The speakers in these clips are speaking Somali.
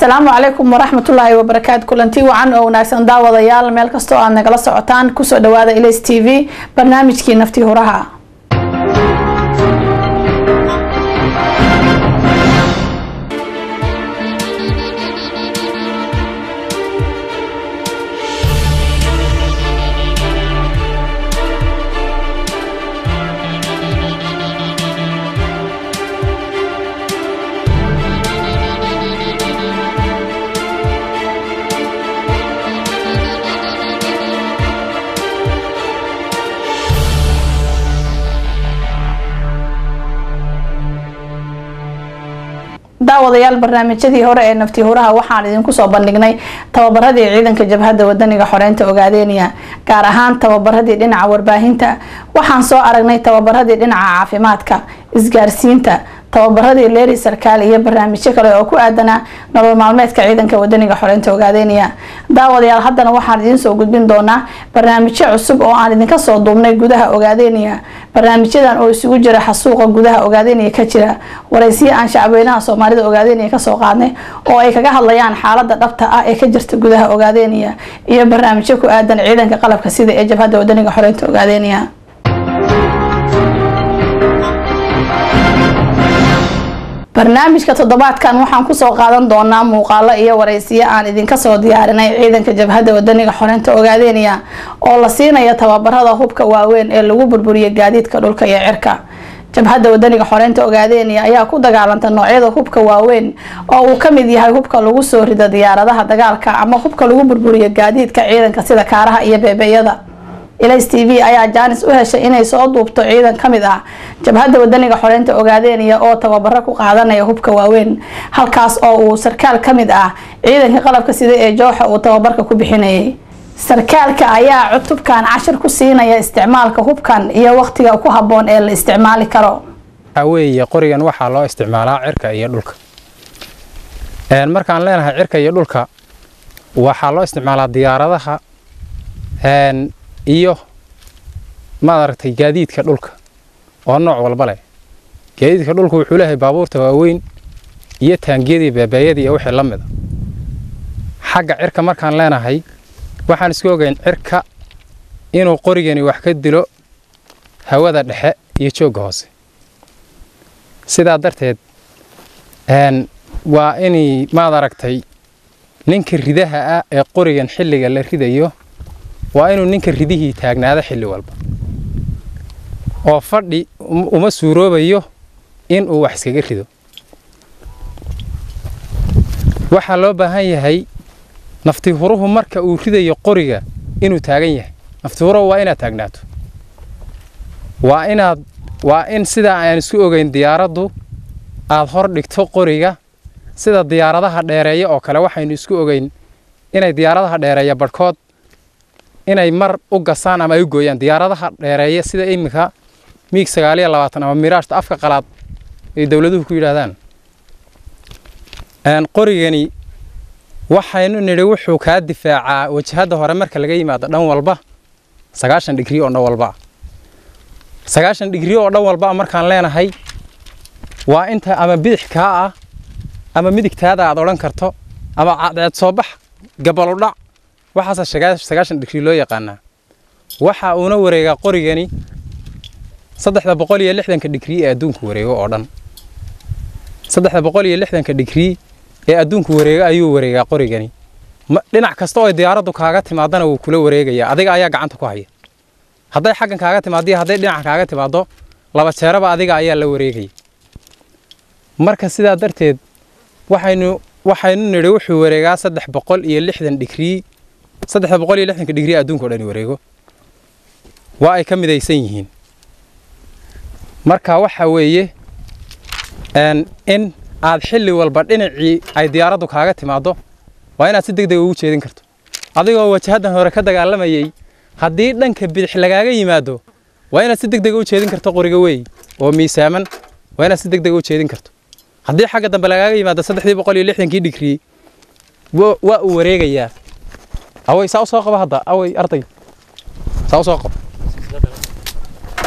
asalaamu calaykum waraxmatullaahi wabarakaatu kulanti wacan oo wanaagsan daawadayaal meel kastoo aad nagala socotaan kusoo dhawaada ilas t v barnaamijkii naftii huraha daawadayaal barnaamijyadii hore ee naftii huraha waxaan idinku soo bandhignay tababaradii ciidanka jabhadda wadaniga xoreynta ogaadeeniya gaar ahaan tababaradii dhinaca warbaahinta waxaan soo aragnay tababaradii dhinaca caafimaadka isgaarsiinta tababaradii leeri sarkaal iyo barnaamijyo kale oo ku aadanaa nolol maalmeedka ciidanka wadaniga xoreynta ogaadeeniya daawadayaal haddana waxaan idiin soo gudbin doonaa barnaamijyo cusub oo aan idinka soo duubnay gudaha ogaadeeniya barnaamijyadan oo isugu jira xasuuqa gudaha ogaadeeniya ka jira waraysiyo aan shacabweynaha soomaalida ogaadeeniya kasoo qaadnay oo ay kaga hadlayaan xaalada dhabta ah ee ka jirta gudaha ogaadeeniya iyo barnaamijyo ku aadan ciidanka qalabka sida ee jabhadda wadaniga xoreynta ogaadeeniya barnaamijka toddobaadkan waxaan kusoo qaadan doonaa muuqaalo iyo waraysiyo aan idinka soo diyaarinay ciidanka jabhadda wadaniga xoreynta ogaadeeniya oo la siinayo tababarada hubka waaweyn ee lagu burburiyo gaadiidka dhulka iyo cirka jabhadda wadaniga xoreynta ogaadeeniya ayaa ku dagaalanta noocyada hubka waaweyn oo uu kamid yahay hubka lagu soo rido diyaaradaha dagaalka ama hubka lagu burburiyo gaadiidka ciidanka sida kaaraha iyo beebeyada ilas t v ayaa jaanis u heshay inay soo duubto ciidan kamid ah jabhadda wadaniga xoreynta ogaadeeniya oo tababaro ku qaadanaya hubka waaweyn halkaas oo uu sarkaal kamid ah ciidanka qalabka sida ee jooxa uu tababarka ku bixinayay sarkaalka ayaa cutubkan cashir ku siinaya isticmaalka hubkan iyo waqtiga ku haboon ee la isticmaali karo weeye qorigan waxaa loo isticmaalaa cirka iyo dhulka markaan leenahay cirka iyo dhulka waxaa loo isticmaalaa diyaaradaha iyo maad aragtay gaadiidka dhulka oo nooc walba leh gaadiidka dhulka wuxuu leeyahay baabuurta waaweyn iyo taangiyadii beebeeyadii iyo wixii la mida xagga cirka markaan leenahay waxaan isku ogeyn cirka inuu qorigani wax ka dilo hawada dhexe iyo joogga hoose sidaa darteed waa inay maad aragtay ninka ridaha ah ee qorigan xilliga la ridayo waa inuu ninka ridihii taagnaado xilli walba oo fadhi uma suuroobayo inuu wax iskaga rido waxaa loo baahan yahay naftihuruhu marka uu ridayo qoriga inuu taagan yahay naftihuruhu waa inaad taagnaato waa inaad waa in sidaa aan isku ogeyn diyaaraddu aad hor dhigto qoriga sida diyaaradaha dheereeya oo kale waxaynu isku ogeyn inay diyaaradaha dheereeya barhkood inay mar u gasaan ama ay u gooyaan diyaaradaha dheereeya sida iminka miig sagaaliyo labaatan ama miraashta afka qalaad ay dowladuhu ku yidhaahdaan qorigani waxaynu nidhi wuxuu kaa difaacaa wajahadda hore marka laga yimaado dhan walba sagaashan dhigrii oo dhan walba sagaashan dhigrii oo dhan walba markaan leenahay waa inta ama bidix kaa ah ama midigtaada aad odhan karto ama cadceed soo bax gabaludhac waxaasa sagaashan dhigrii loo yaqaanaa waxa uuna wareegaa qorigani saddexda boqol iyo lixdanka dhigrii ee adduunku wareego oo dhan saddexda boqol iyo lixdanka dhigrii ee adduunku wareego ayuu wareegaa qorigani dhinac kasta oo diyaaraddu kaaga timaadana wuu kula wareegayaa adiga ayaa gacanta ku haya hadday xaggan kaaga timaado iyo hadday dhinaca kaaga timaado laba jeeraba adiga ayaa la wareegaya marka sidaa darteed waxaynu waxaynu nidhi wuxuu wareegaa saddex boqol iyo lixdan dhigrii saddexda boqol iyo lixdanka dhigrii adduunka o dhani wareego waa ay ka midaysan yihiin marka waxa weeye in aad xilli walba dhinacii ay diyaaraddu kaaga timaaddo waa inaad si deg deg ugu jeedin karto adigoo wajahaddan hore ka dagaalamayey haddii dhanka bidix lagaaga yimaado waa inaad si deg deg u jeedin karto qoriga weey oo miisaaman waa inaad si deg deg u jeedin karto haddii xagga dambe lagaaga yimaado saddexdii boqol iyo lixdankii dhigrii waa uu wareegayaa awey saa u soo qaba hadda awey arday saa u soo qab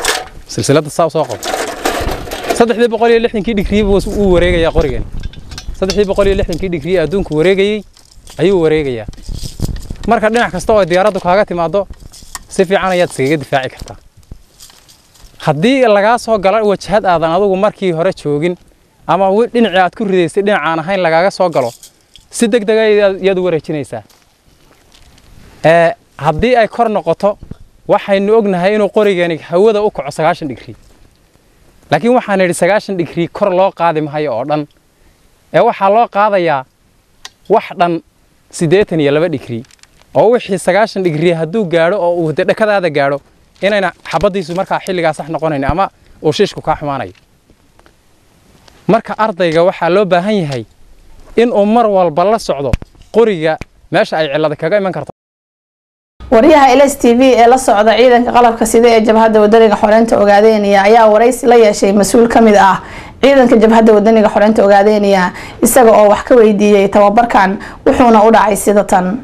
silsiladda saa u soo qab saddexdii boqol iyo lixdankii dhigrii buu uu wareegayaa qorigan saddexdii boqol iyo lixdankii dhigrii ee adduunku wareegayey ayuu wareegayaa marka dhinac kasta oo diyaaraddu kaaga timaado si fiican ayaad iskaga difaaci kartaa haddii lagaa soo galo wajahad aadan adugu markii hore joogin ama dhinacii aad ku ridaysay dhinacaan ahayn lagaaga soo galo si deg dega ayaad u wareejinaysaa haddii ay kor noqoto waxaynu ognahay inuu qorigani hawada u kaco sagaashan dhigrii laakiin waxaan idhi sagaashan dhigrii kor loo qaadi mahayo oo dhan ee waxaa loo qaadayaa wax dhan siddeetan iyo laba dhigrii oo wixii sagaashan dhigrii hadduu gaadho oo uu de dhakadaada gaadho inayna xabaddiisu markaa xilligaa sax noqonayn ama uu shiishku kaa xumaanayo marka ardayga waxaa loo baahan yahay inuu mar walba la socdo qoriga meesha ay cillada kaga iman karto wariyaha ls t v ee la socda ciidanka qalabka sida ee jabhadda wadaniga xoreynta ogaadeynaya ayaa waraysi la yeeshay mas-uul ka mid ah ciidanka jabhadda wadaniga xoreynta ogaadeynaya isaga oo wax ka weydiiyey tababarkan wuxuuna u dhacay sida tan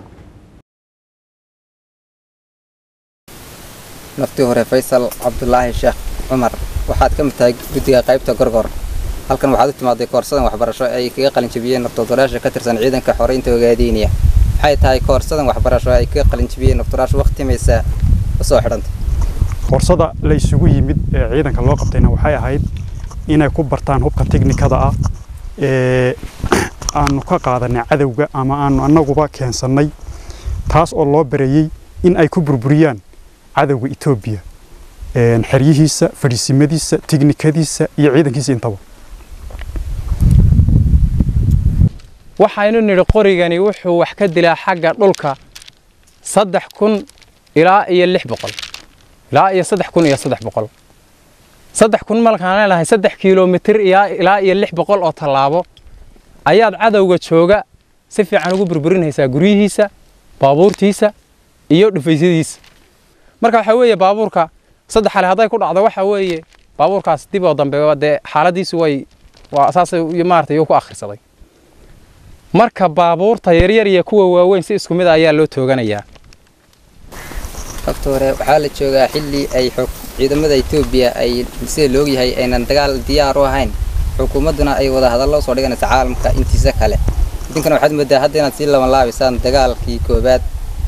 naftii hore faysal cabdulaahi sheekh cumar waxaad ka mid tahay guddiga qaybta gorgor halkan waxaad u timaaday koorsadan waxbarasho ay kaga qalinjabiyeen naftoodolayaasha ka tirsan ciidanka xoreynta ogaadeynaya maxay tahay koorsadan waxbarasho ay kaga qalinjabiyeen naftoolayaasha waqtimaysa usoo xidhantay koorsada la isugu yimid ee ciidanka loo qabtayna waxay ahayd inay ku bartaan hubka tiknikada ah ee aanu ka qaadanay cadowga ama aanu annaguba keensannay taas oo loo bareeyey in ay ku burburiyaan cadowga etoobiya xeryihiisa fadhiisimadiisa tiknikadiisa iyo ciidankiisa intaba waxaynu nidhi qorigani wuxuu wax ka dilaa xagga dhulka saddex kun ilaa iyo lix boqol ilaa iyo saddex kun iyo saddex boqol saddex kun malkaan leenahay saddex kiiloomitir ilaa iyo lix boqol oo tallaabo ayaad cadowga jooga si fiican ugu burburinaysaa guryihiisa baabuurtiisa iyo dhufaysyadiisa marka waxaa weeye baabuurka saddex xale hadday ku dhacdo waxaa weeye baabuurkaas dib oo dambe dee xaaladiisu way waa saasay maaragtay ku akhrisaday marka baabuurta yaryar iyo kuwa waaweyn si isku mid ayaa loo tooganayaa waqti hore waxaa la joogaa xilli ay xog ciidamada etoobiya ay sida la ogyahay aynan dagaal diyaar u ahayn xukuumadduna ay wada hadallo soo dhiganaysa caalamka intiisa kale idinkana waxaad moodaa hadda inaad sii laban laabaysaan dagaalkii koobaad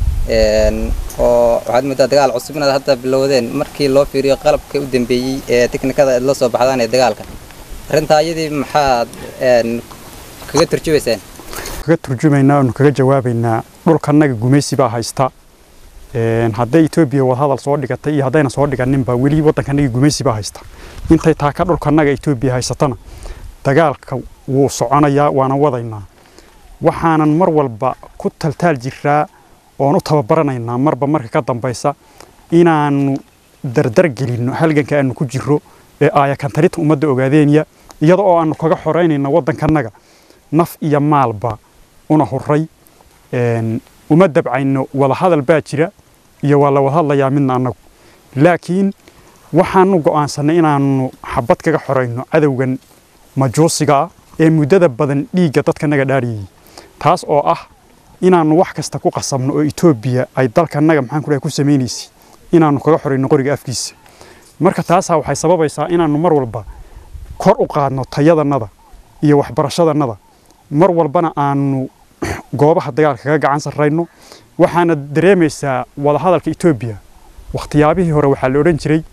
oo waxaad moodaa dagaal cusub inaad hadda bilowdeen markii loo fiiriyo qalabka u dambeeyey ee tiknikada aad la soo baxdaan ee dagaalka arrintaa iyadii maxaad kaga turjubaysaan kaga turjumaynaa oonu kaga jawaabaynaa dhulkanaga gumaysi baa haysta hadday etoobiya wadahadal soo dhigatay iyo haddayna soo dhiganinba weli waddankanaga gumaysi baa haysta intay taaka dhulkanaga etoobiya haysatana dagaalka wuu soconayaa waana wadaynaa waxaanan mar walba ku taltaal jiraa oon u tababaranaynaa marba marka ka dambaysa inaannu dardar gelinno halganka aanu ku jiro ee aayakantarinta ummadda ogaadeenya iyada oo aanu kaga xoreynayno waddankanaga naf iyo maalba una huray uma dabcayno wadahadal baa jira iyo waa la wadahadlayaa midna annagu laakiin waxaanu go'aansannay inaannu xabad kaga xorayno cadowgan majuusiga ah ee muddada badan dhiigga dadkanaga dhaariyey taas oo ah inaannu wax kasta ku qasabno oo etoobiya ay dalkanaga maxaan ku ku samaynaysay inaannu kaga xorayno qoriga afkiisa marka taasaa waxay sababaysaa inaannu mar walba kor u qaadno tayadannada iyo waxbarashadannada mar walbana aanu goobaha dagaalka kaga gacan sarrayno waxaana dareemaysaa wadahadalka etoobiya wakhtiyaabihii hore waxaa la odhan jiray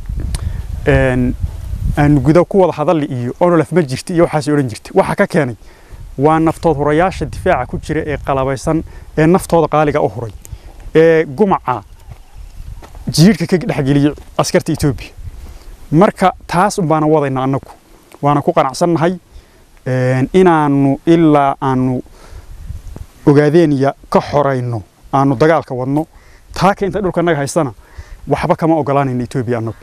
aanu guda ku wada hadalli iyo onolaf ma jirti iyo waxaas odhan jirtay waxa ka keenay waa naftood hurayaasha difaaca ku jira ee qalabaysan ee naftooda qaaliga u huray ee gumaca jiirhka ka dhexgeliyey askarta etoobiya marka taas unbaana wadayna annagu waana ku qanacsannahay inaannu ilaa aanu ogaadeeniya ka xorayno aanu dagaalka wadno taaka inta dhulkanaga haystana waxba kama ogolaanayna etoobiya annagu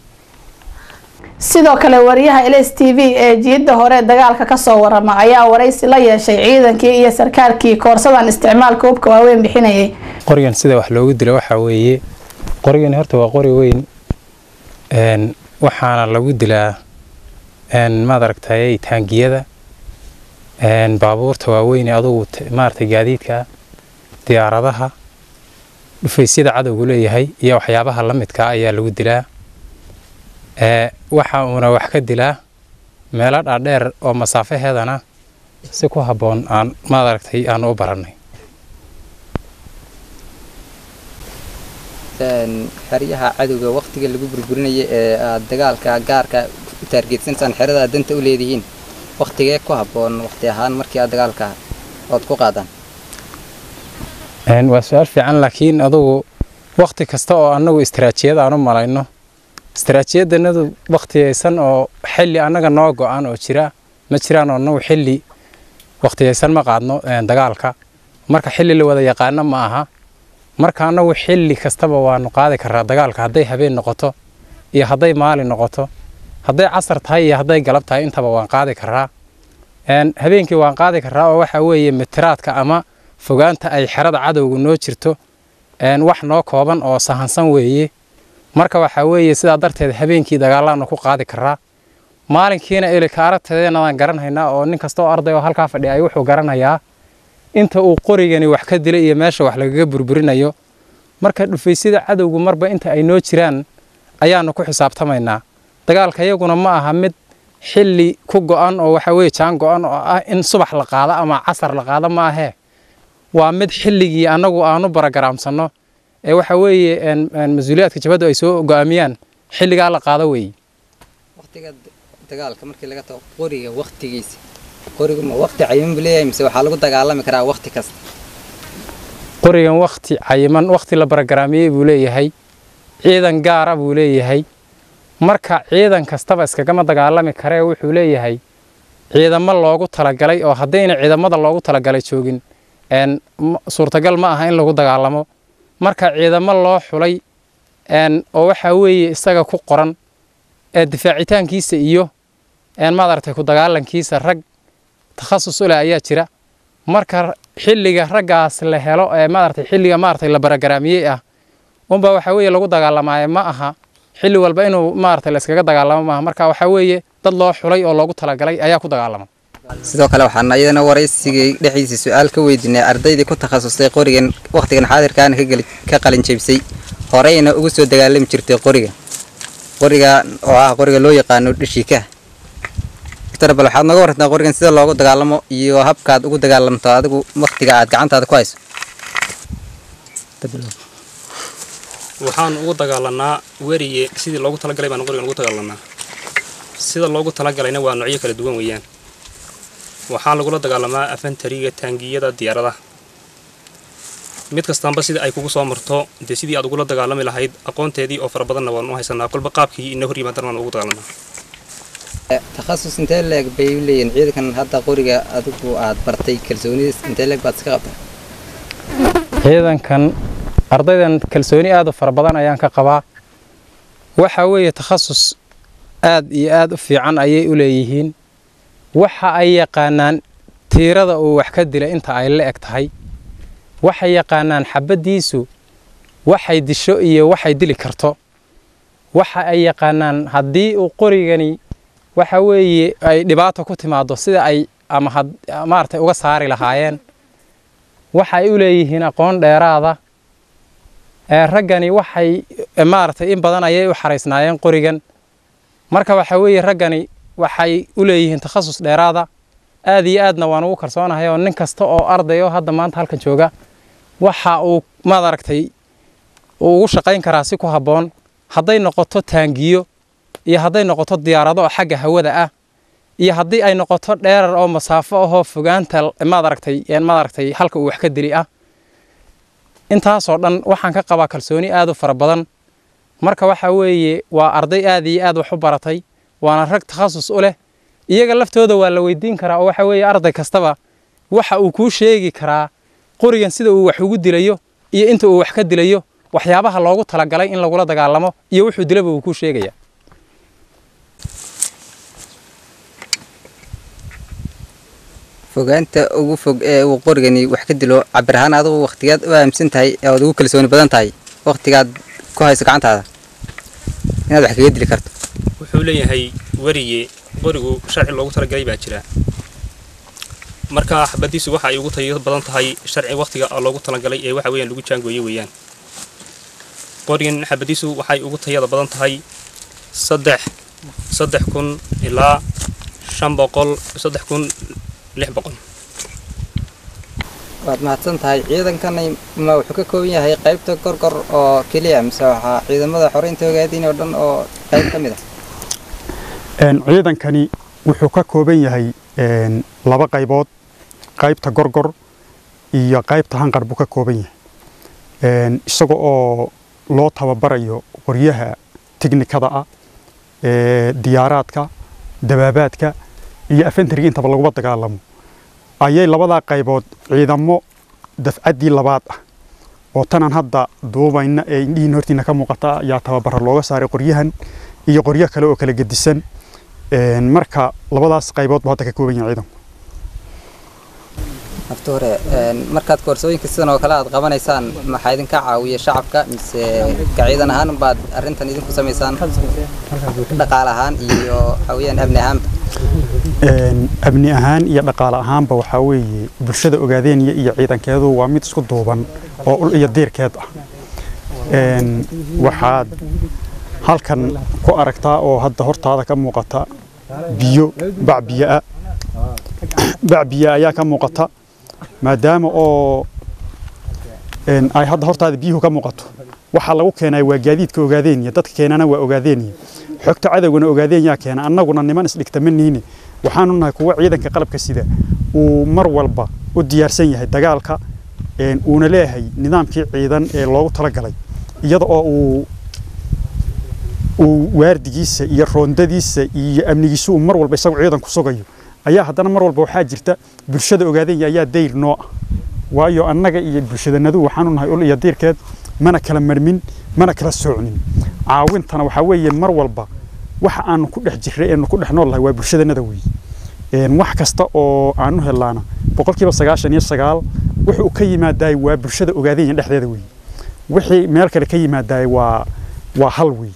sidoo kale wariyaha ls t v ee jiidda hore dagaalka kasoo warama ayaa waraysi la yeeshay ciidankii iyo sarkaalkii koorsadan isticmaalka hubka waaweyn bixinayay qorigan sida wax loogu dilo waxaa weeye qorigani horta waa qori weyn waxaana lagu dilaa maad aragtay taangiyada baabuurta waaweyn ee adugu maaragtay gaadiidka diyaaradaha dhufaysyada cadowgu leeyahay iyo waxyaabaha la midka ayaa lagu dilaa waxa uuna wax ka dilaa meelo dhaadheer oo masaafaheedana si ku habboon aan maaragtay aan u barannay xeryaha cadowga waktiga lagu burburinaya ee aad dagaalka gaarka u taargeedsanaysaan xerada aad danta u leedihiin waktigee ku habboon wakti ahaan markii aad dagaalka ood ku qaadaan waa su-aal fiican laakiin adugu wakti kasta oo annagu istaraatiijiyad aan u malayno istaraatiijiyaddanadu waktiyaysan oo xilli annaga noo go-an oo jira ma jiraan oo annagu xilli waktiyaysan ma qaadno dagaalka marka xilli la wada yaqaano ma aha marka annagu xilli kastaba waanu qaadi karaa dagaalka hadday habeen noqoto iyo hadday maalin noqoto hadday casar tahay iyo hadday galab tahay intaba waan qaadi karaa habeenkii waan qaadi karaa oo waxa weeye mitiraadka ama fogaanta ay xerada cadowga noo jirto wax noo kooban oo sahansan weeye marka waxaa weeye sidaa darteed habeenkii dagaalaanu ku qaadi karaa maalinkiina ilika aragteedeenadaan garanhaynaa oo nin kasta oo arday oo halkaa fadhiya ay wuxuu garanayaa inta uu qorigani wax ka dilay iyo meesha wax lagaga burburinayo marka dhufaysyada cadowgu marba inta ay noo jiraan ayaanu ku xisaabtamaynaa dagaalka iyaguna ma aha mid xilli ku go-an oo waxa weye jaan go-an oo ah in subax la qaado ama casar la qaado ma ahee waa mid xilligii annagu aanu baragaraamsanno ee waxa weeye mas-uuliyaadka jabaddu ay soo go-aamiyaan xilligaa la qaado weeye waktiga dagaalka markii laga tago qoriga waktigiisa qorigu ma wakti cayiman buu leeyahay mise waxaa lagu dagaalami karaa wakti kasta qorigan wakti cayiman wakti la baragaraamiyey buu leeyahay ciidan gaara buu leeyahay marka ciidan kastaba iskagama dagaalami karee wuxuu leeyahay ciidamo loogu talagalay oo haddayna ciidamada loogu talagalay joogin suurtagal ma aha in lagu dagaalamo marka ciidamo loo xulay oo waxaa weeye isaga ku qoran ee difaacitaankiisa iyo maaragtay ku dagaalankiisa rag takhasus u leh ayaa jira marka xilliga raggaas la helo ee maaragtay xilliga maaragtay la baragaraamiyey ah unbaa waxaa weeye lagu dagaalamaayo ma aha xilli walba inuu maaragtay la iskaga dagaalamo maaha marka waxaa weeye dad loo xulay oo loogu talagalay ayaa ku dagaalama sidoo kale waxaan iyadana waraysigii dhexdiisa su-aal ka weydiinay ardaydii ku takhasustay qorigan wakhtigan xaadirkaana ka qalin jebisay horeyna ugu soo dagaalami jirtay qoriga qoriga oo ah qoriga loo yaqaano dhishikaha doctor bal waxaad nooga warantaa qorigan sida loogu dagaalamo iyo habkaad ugu dagaalamto adigu wakhtiga aad gacantaada ku hayso waxaan ugu dagaalanaa weriye sidii loogu talagalay baan qorigan ugu dagaalanaa sida loogu talagalayna waa noocyo kala duwan weeyaan waxaa lagula dagaalamaa afantariga taangiyada diyaaradaha mid kastaanba sidii ay kugu soo marto dee sidii aad ugula dagaalami lahayd aqoonteedii oo fara badanna waan u haysanaa kolba qaabkii ina hor yimaadana waan ugu dagaalanaa takhasus intee leeg bay u leeyihin ciidankan hadda qoriga adigu aad bartay kalsoonidiis intee leeg baad iska qabtaa ciidankan ardaydan kalsooni aad u fara badan ayaan ka qabaa waxa weeye takhasus aad iyo aad u fiican ayay u leeyihiin waxa ay yaqaanaan tiirada uu wax ka dila inta ay la eg tahay waxay yaqaanaan xabaddiisu waxay disho iyo waxay dili karto waxa ay yaqaanaan haddii uu qorigani waxa weeye ay dhibaato ku timaado sida ay ama maaragtay uga saari lahaayeen waxay u leeyihiin aqoon dheeraada raggani waxay maaragtay in badan ayay u xaraysnaayeen qorigan marka waxa weeye raggani waxay u leeyihiin takhasus dheeraada aad iyo aadna waan ugu kalsoonahay oo nin kasta oo arday oo hadda maanta halkan jooga waxa uu maad aragtay uu ugu shaqayn karaa si ku habboon hadday noqoto taangiyo iyo hadday noqoto diyaarado oo xagga hawada ah iyo haddii ay noqoto dheerar oo masaafo ahoo fogaanta maad aragtay maad aragtay halka uu wax ka dili ah intaasoo dhan waxaan ka qabaa kalsooni aad u fara badan marka waxa weeye waa arday aad iyo aad wax u baratay waana rag takhasus u leh iyaga laftooda waa la weydiin karaa oo waxa weeye arday kastaba waxa uu kuu sheegi karaa qorigan sida uu wax ugu dilayo iyo inta uu wax ka dilayo waxyaabaha loogu talagalay in lagula dagaalamo iyo wuxuu dilaba uu kuu sheegaya fogaanta ugu fog ee uu qorigani wax ka dilo cabir ahaan adigu wakhtigaad u aaminsan tahay ee aad ugu kalsooni badan tahay wakhtigaad ku hayso gacantaada inaad wax kaga dili karto wuxuu leeyahay weriye qorigu sharci loogu talagalay baa jira marka xabadiisu waxa ay ugu tayo badan tahay sharci wakhtiga loogu talagalay ee waxa weeyaan lagu jaangooye weeyaan qorigan xabadiisu waxay ugu tayada badan tahay saddex saddex kun ilaa shan boqol saddex kun lix boqol waad mahadsan tahay ciidankani ma wuxuu ka kooban yahay qaybta gorgor oo keliya mise waxaa ciidamada xoreynta ogaadiin oo dhan oo qayb ka mid ah ciidankani wuxuu ka kooban yahay laba qaybood qaybta gorgor iyo qaybta hanqar buu ka kooban yahay isaga oo loo tababarayo qoryaha tiknikada ah diyaaraadka dabaabaadka iyo afentariga intaba laguma dagaalamo ayay labadaa qaybood ciidamo dafcaddii labaad ah oo tanan hadda duubayna ee indhihiin hortiina ka muuqata ayaa tababara looga saaray qoryahan iyo qoryo kale oo kala gedisan marka labadaas qaybood buu hadda ka kooban yahay ciidanku nafta hore markaad koorsooyinka sidan oo kale aad qabanaysaan maxaa idinka caawiya shacabka mise ka ciidan ahaan baad arrintan idinku samaysaan dhaqaale ahaan iyo waxaweyaan amni ahaanba amni ahaan iyo dhaqaale ahaanba waxaa weeye bulshada ogaadeenya iyo ciidankeedu waa mid isku duuban oo ul iyo diirkeed ah waxaad halkan ku aragtaa oo hadda hortaada ka muuqata biyo bac biyoa bac biyo ayaa ka muuqata maadaama oo ay hadda hortaada biyuhu ka muuqato waxaa lagu keenaya waa gaadiidka ogaadeenya dadka keenana waa ogaadeenya xogta cadowgana ogaadeenya keena annaguna niman isdhigta ma niine waxaanu nahay kuwa ciidanka qalabka sida uu mar walba u diyaarsan yahay dagaalka uuna leeyahay nidaamkii ciidan ee loogu talagalay iyada oo uu uu waardigiisa iyo roondadiisa iyo amnigiisa uu mar walba isagu ciidan ku sugayo ayaa haddana mar walba waxaa jirta bulshada ogaadenya ayaa dayr noo ah waayo annaga iyo bulshadanadu waxaanu nahay ul iyo diirkeed mana kala marmin mana kala soocnin caawintana waxaa weeye mar walba waxa aanu ku dhex jirray eenu ku dhex noolnahay waa bulshadanada weeye wax kasta oo aanu helaana boqolkiiba sagaashan iyo sagaal wuxuu ka yimaadaay waa bulshada ogaadenya dhexdeeda weeye wixii meel kale ka yimaadaay waa waa hal weeye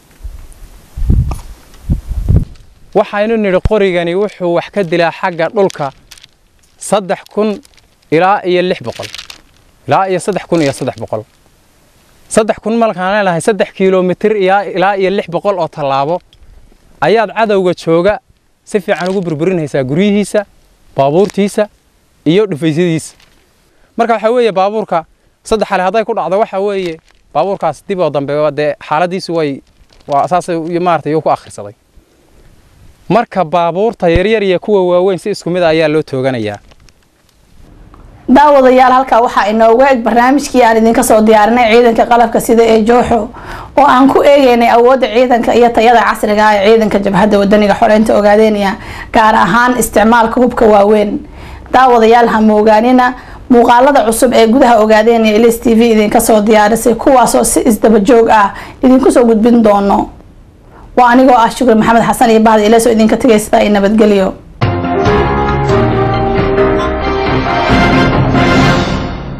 waxaynu nidhi qorigani wuxuu wax ka dilaa xagga dhulka saddex kun ilaa iyo lix boqol ilaa iyo saddex kun iyo saddex boqol saddex kun malkaan leenahay saddex kiiloomitir ilaa iyo lix boqol oo tallaabo ayaad cadowga jooga si fiican ugu burburinaysaa guryihiisa baabuurtiisa iyo dhufaysyadiisa marka waxaa weeye baabuurka saddex ale hadday ku dhacdo waxaa weeye baabuurkaas dib oo dambe dee xaaladiisu way waa saas maarata yuu ku akhrisaday marka baabuurta yaryar iyo kuwa waaweyn si isku mid a ayaa loo tooganayaa daawadayaal halkaa waxaa inooga eg barnaamijkii aan idinka soo diyaarinay ciidanka qalabka sida ee jooxo oo aan ku eegeynay awoodda ciidanka iyo tayada casriga ah ee ciidanka jabhadda wadaniga xoreynta ogaadeynaya gaar ahaan isticmaalka hubka waaweyn daawadayaal ha moogaanina muuqaalada cusub ee gudaha ogaadeynaya ls t v idinka soo diyaarisay kuwaasoo si isdaba joog ah idinku soo gudbin doono waa anigoo ah shukri maxamed xasan iyo bahda ileso idinka tegay sidaa i nabadgelyo